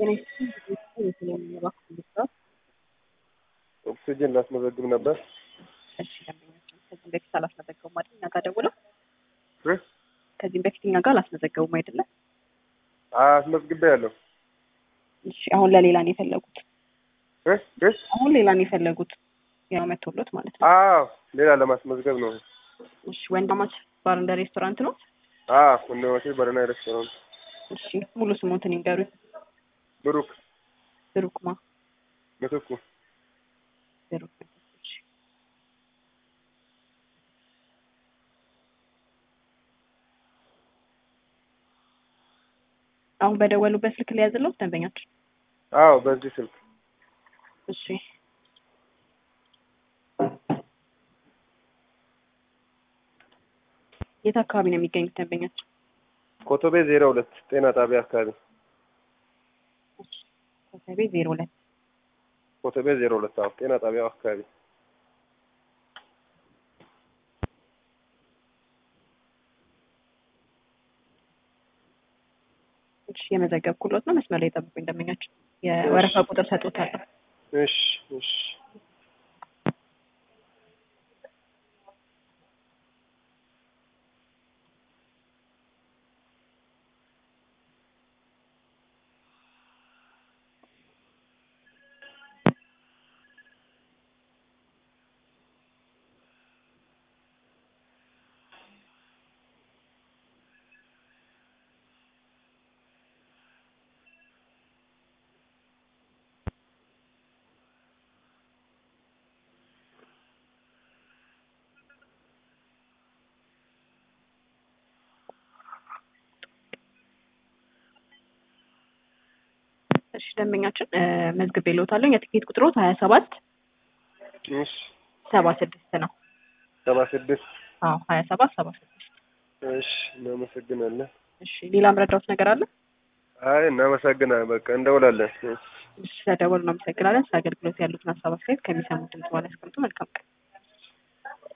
ኦክሲጅን ላስመዘግብ ነበር። እሺ ደንበኛችን ከዚህም በፊት አላስመዘገቡም አይደል? እኛ ጋር ደውለው እ? ከዚህም በፊት እኛ ጋር አላስመዘገቡም አይደለም? አስመዝግቤ ያለሁ እሺ አሁን ለሌላ ነው የፈለጉት? እ? እ? አሁን ሌላ ነው የፈለጉት? ያው መቶሎት ማለት ነው። አዎ ሌላ ለማስመዝገብ ነው። እሺ ወንድማች ባር እንደ ሬስቶራንት ነው? አዎ ወንድማቼ ባርና ሬስቶራንት። እሺ ሙሉ ስሞትን ይንገሩኝ። ብሩክ ብሩክማ ምትኩ ብሩክ እሺ አሁን በደወሉበት ስልክ ላይ ያዝለው ደንበኛችን። አዎ በዚህ ስልክ እሺ የት አካባቢ ነው የሚገኙት ደንበኛችን? ኮቶቤ ዜሮ ሁለት ጤና ጣቢያ አካባቢ ኮተቤ ዜሮ ሁለት ኮቶቤ ዜሮ ሁለት አዎ ጤና ጣቢያው አካባቢ እሺ የመዘገብኩሎት ነው። መስመር ላይ ጠብቁኝ ደንበኛችን። የወረፋ ቁጥር ሰጥቶታለሁ። እሺ እሺ እሺ ደንበኛችን መዝግቤ ልዎታለሁ። የትኬት ቁጥሮት ሀያ ሰባት እሺ ሰባ ስድስት ነው። ሰባ ስድስት አዎ ሀያ ሰባት ሰባ ስድስት እሺ እናመሰግናለን። እሺ ሌላ ምረዳውት ነገር አለ? አይ እናመሰግናለን። በቃ እንደውላለን። እሺ እሺ ስለደወሉ እናመሰግናለን። ስለ አገልግሎት ያሉትን ሀሳብ አስተያየት ከሚሰሙት ድምጽ በኋላ ያስቀምጡ። መልካም ቀን